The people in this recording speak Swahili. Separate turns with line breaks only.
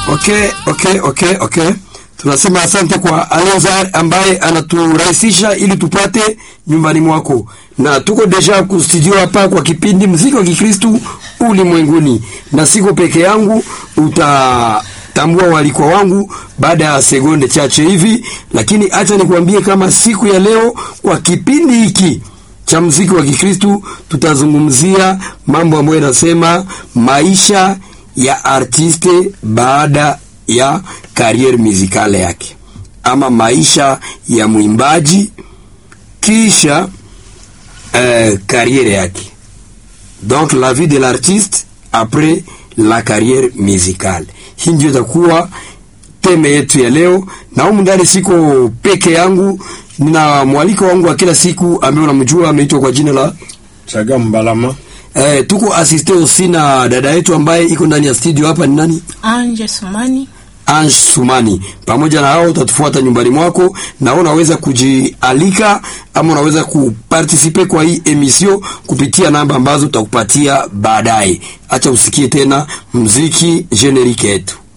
Okay, okay, okay, okay. Tunasema asante kwa Alonza ambaye anaturahisisha ili tupate nyumbani mwako, na tuko deja ku studio hapa kwa kipindi mziki wa Kikristu ulimwenguni, na siko peke yangu, utatambua walikwa wangu baada ya sekunde chache hivi, lakini acha nikwambie kama siku ya leo kwa kipindi hiki cha mziki wa Kikristu tutazungumzia mambo ambayo yanasema maisha ya artiste baada ya kariere muzikale yake ama maisha ya mwimbaji kisha euh, kariere yake donc la vie de l'artiste après la carrière musicale. Hii ndio itakuwa teme yetu ya leo, na humu ndani siko peke yangu, nina mwaliko wangu wa kila siku ambaye unamjua, ameitwa kwa jina la
Chaga Mbalama.
eh, tuko asiste osi na dada yetu ambaye iko ndani ya studio hapa. Ni nani?
Anje Sumani.
Ange Sumani. Pamoja na hao utatufuata nyumbani mwako, na wewe unaweza kujialika ama unaweza kupartisipe kwa hii emission kupitia namba ambazo tutakupatia baadaye. Acha usikie tena mziki generique yetu.